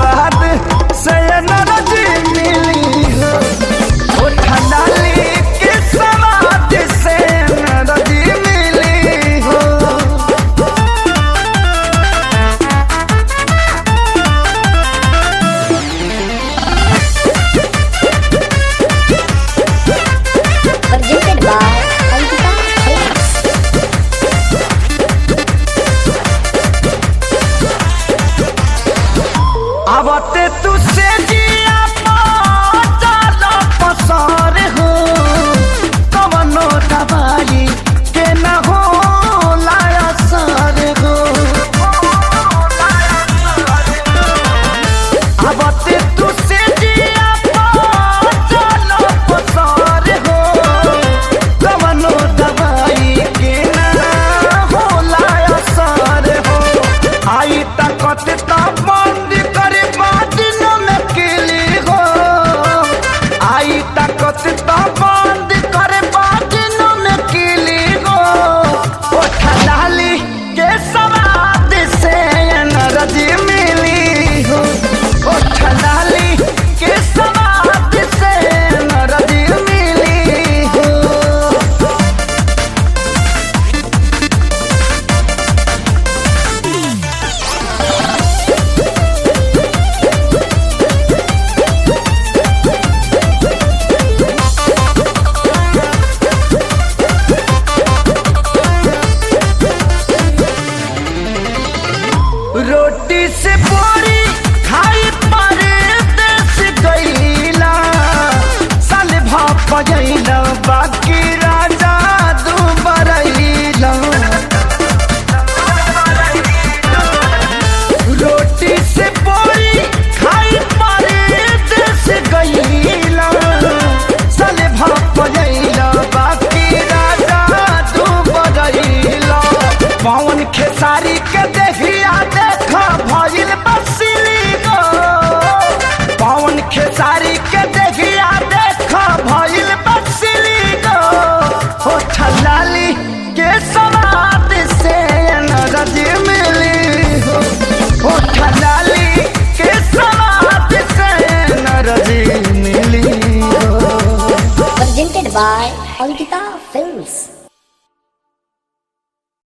सवाद से नरजी मिली हो उठलाली के सवाद से नरजी मिली हो presented by Ankita Films. आवते तू से जिया चाल पसार हो कवनो दवाई के न हो लाया सार हो आवते तू से जिया चाल पसार हो कवनो दवाई के न हो लाया सार हो आई तकत ता बंद करे बादिन में किली हो आई तकत ता बंद करे बादिन में किली हो ओ ठलाली के सवाद से नरजी मिली हो ओ ठलाली के सवाद से नरजी मिली हो रोटी से पूरी खाई पर देश गईला साल भाप गईला बाकी राजा दू बरईला रोटी से पूरी खाई पर देश गईला साल भाप गईला बाकी राजा दू बरईला पवन खेसारी के देखिया देखा भइल बसिली गो पवन खेसारी के देखिया देखा भइल बसिली गो हो ठलाली के सवाद से नरज मिली हो हो ठलाली के सवाद से नरज मिली हो Presented by Ankita Films.